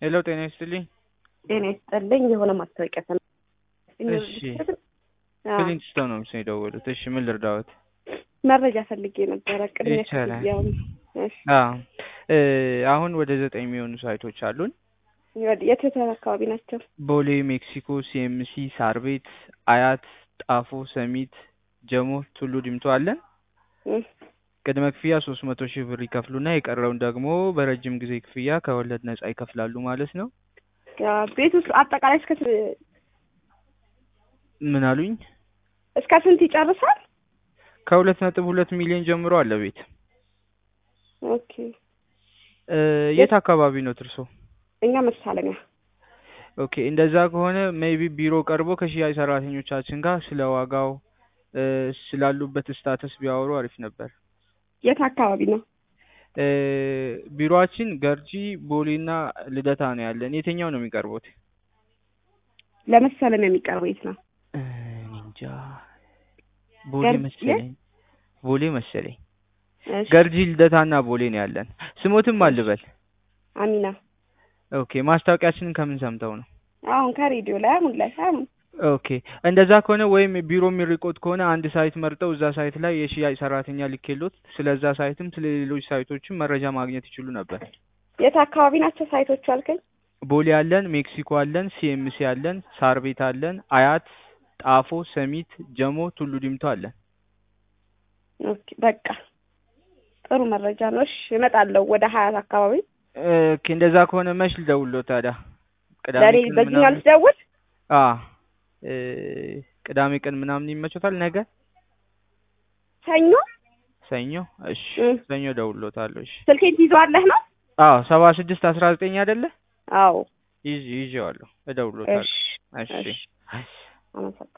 ሄሎ ጤና ይስጥልኝ። ጤና ይስጥልኝ። የሆነ ማስታወቂያ ሰ እሺ ክሊንግስቶን ነው ምስል የደወሉት። እሺ ምን ልርዳዎት? መረጃ ፈልጌ ነበረ። ቅድሚያ ይቻላል። ክፍያውን እሺ፣ አዎ እ አሁን ወደ ዘጠኝ የሚሆኑ ሳይቶች አሉን። ወደ- የት የት አካባቢ ናቸው? ቦሌ፣ ሜክሲኮ፣ ሲኤምሲ፣ ሳር ቤት፣ አያት፣ ጣፎ፣ ሰሚት፣ ጀሞ፣ ቱሉ ዲምቱ አለን። እም፣ ቅድመ ክፍያ ሶስት መቶ ሺህ ብር ይከፍሉና የቀረውን ደግሞ በረጅም ጊዜ ክፍያ ከወለድ ነጻ ይከፍላሉ ማለት ነው። ያ ቤት ውስጥ አጠቃላይ እስከ ስ- ምን አሉኝ? እስከ ስንት ይጨርሳል? ከሁለት ነጥብ ሁለት ሚሊዮን ጀምሮ አለ ቤት። ኦኬ እ የት አካባቢ ነው ትርሶ? እኛ መሳለሚያ ኦኬ እንደዛ ከሆነ ሜይቢ ቢሮ ቀርቦ ከሽያጭ ሰራተኞቻችን ጋር ስለ ዋጋው እ ስላሉበት ስታተስ ቢያወሩ አሪፍ ነበር። የት አካባቢ ነው? እ ቢሮአችን ገርጂ፣ ቦሌና ልደታ ነው ያለን። የትኛው ነው የሚቀርቡት? ለመሳለሚያ የሚቀርበው የት ነው? እ እኔ እንጃ ቦሌ ገርጂ? መሰለኝ ቦሌ መሰለኝ። እሺ፣ ገርጂ፣ ልደታና ቦሌ ነው ያለን። ስሞትም አልበል። አሚና ኦኬ ማስታወቂያችንን ከምን ሰምተው ነው? አሁን ከሬዲዮ ላይ አሁን ላይ አሁን ኦኬ እንደዛ ከሆነ ወይም ቢሮ የሚርቆት ከሆነ አንድ ሳይት መርጠው እዛ ሳይት ላይ የሽያጭ ሰራተኛ ልኬሎት ስለዛ ሳይትም ስለ ሌሎች ሳይቶችም መረጃ ማግኘት ይችሉ ነበር። የት አካባቢ ናቸው ሳይቶቹ አልከኝ? ቦሌ አለን፣ ሜክሲኮ አለን፣ ሲኤምሲ አለን፣ ሳር ቤት አለን፣ አያት፣ ጣፎ፣ ሰሚት፣ ጀሞ፣ ቱሉ ዲምቱ አለን። ኦኬ በቃ ጥሩ መረጃ ነው። እሺ እመጣለሁ ወደ ሀያት አካባቢ። ኦኬ እንደዛ ከሆነ መች ልደውልዎት ታዲያ? ቅዳሜ ለእኔ ቀን በዚህኛው ምናምን? ልትደውል? አ እ ቅዳሜ ቀን ምናምን ይመቾታል? ነገ ሰኞ ሰኞ? እሺ እም፣ ሰኞ እደውልዎታለሁ። እሺ ስልኬን ትይዘዋለህ ነው? አዎ ሰባ ስድስት አስራ ዘጠኝ አይደለ? አዎ። ይዤ ይዤዋለሁ። እደውልዎታለሁ። እሺ እሺ እሺ አመሰግናለሁ።